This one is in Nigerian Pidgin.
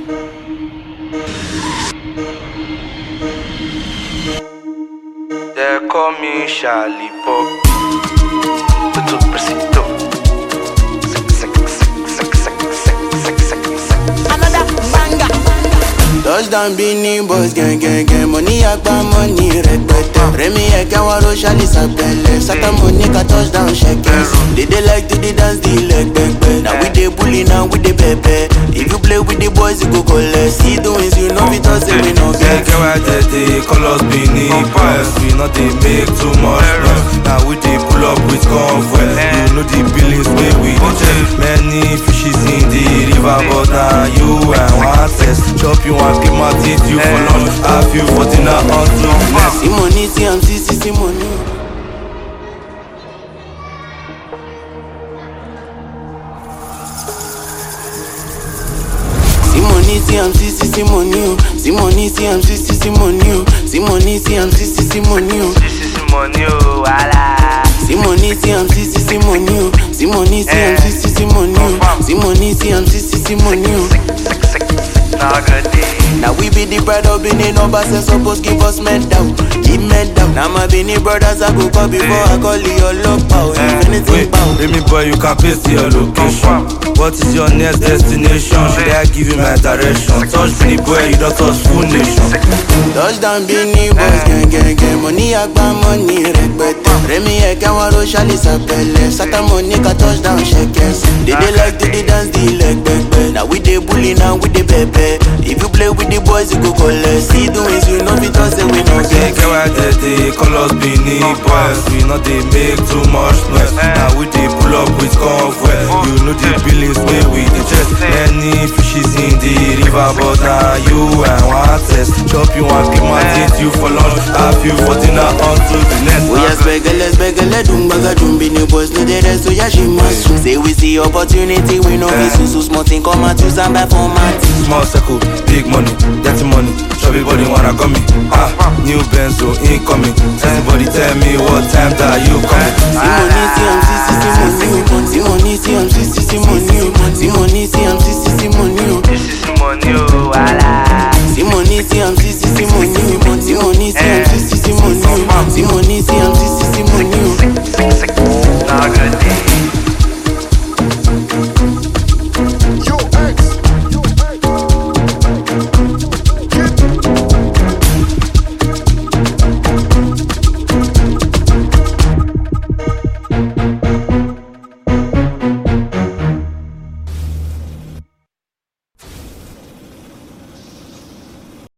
They call me Charlie Pop. Tudo preciso. Another banger. Touchdown Beanie Boys gang gang gang Money agba money rẹpẹtẹ Rẹmi ẹ̀kẹ́ wọn ro ṣálí sàpẹlẹ Sátàmù ní ká touchdown ṣẹkẹs They dey like to dey dance the leg pẹpẹ Na we dey bully na we dey pẹpẹ If you play with the boys you go collect See doings you know fit talk say we no Get get get why they dey call us Benin Boys. We not dey make too much noise. Now we dey pull up with convoy. You know the billings wey we dey check. Many fishes in the river, but now you and one test. Chop you one keep my teeth you for lunch. Have you for dinner until next. See money see am see see see money. See money see am see see see money o. See money see am see see see money o. See money see am see see see money o. This is money, oh, wala. See money, see am see see see money oh. See money, see am see see see money oh. See money, see am see see see money oh. Now good day. Now we be the pride of Benin numbers and suppose give us medal, give medal. Now my Benin brothers I go call before I call your love power. If anything Wait, bow. let me boy, you can paste your location. What is your next destination? Should I give you my direction? Touch me, boy, you don't touch full nation. Touchdown Benin boys gang gang gang Money agba money rẹpẹtẹ Rẹmi ẹ̀kẹ́ wọn ro ṣálí sàpẹlẹ Sátàmù ní ká touchdown ṣẹkẹs They dey like to dey dance the leg pẹpẹ Now we dey bully now we dey pẹpẹ If you play with the boys you go collect See doings you know fit talk say we no Say, get get why they dey call us Benin boys. We not dey make too much noise. Now we dey pull up with convoy. You know the billings wey we dey chest. Many fishes in the river, but now you and one test. Chop you one big man, eat you for lunch. Have you for dinner until the next. Oya spẹgẹlẹ spẹgẹlẹ dùngbàgà dùnbí ni boys no dey rest oya ṣe máa sùn. Say we see opportunity we no fit sùn so small thing come out use am buy format. Small circle, big money, dirty money. Chubby body wanna come me. Ah, new Benzo incoming. Everybody tell me what time that you coming. See money, see am, see, see, see money, oh. See money, see am, see, see, see money, oh. See money, see am, see, see, see